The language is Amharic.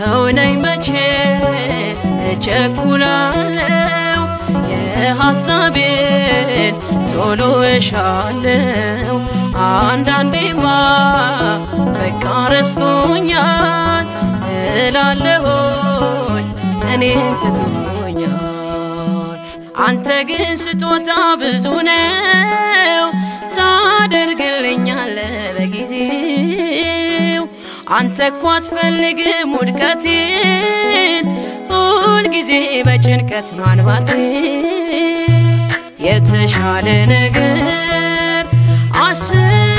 ሰው ነኝ መቼ እቸኩላለው የሐሳቤን ቶሎ እሻለው አንዳንዴማ በቃ ረስቶኛል እላለሆኝ እኔን ትቶኛል አንተ ግን ስጦታ ብዙ ነው ታደርግልኛለ በጊዜው አንተ እኮ አትፈልግም ውድቀቴን ሁልጊዜ በጭንቀት ማንባቴ የተሻለ ነገር አስብ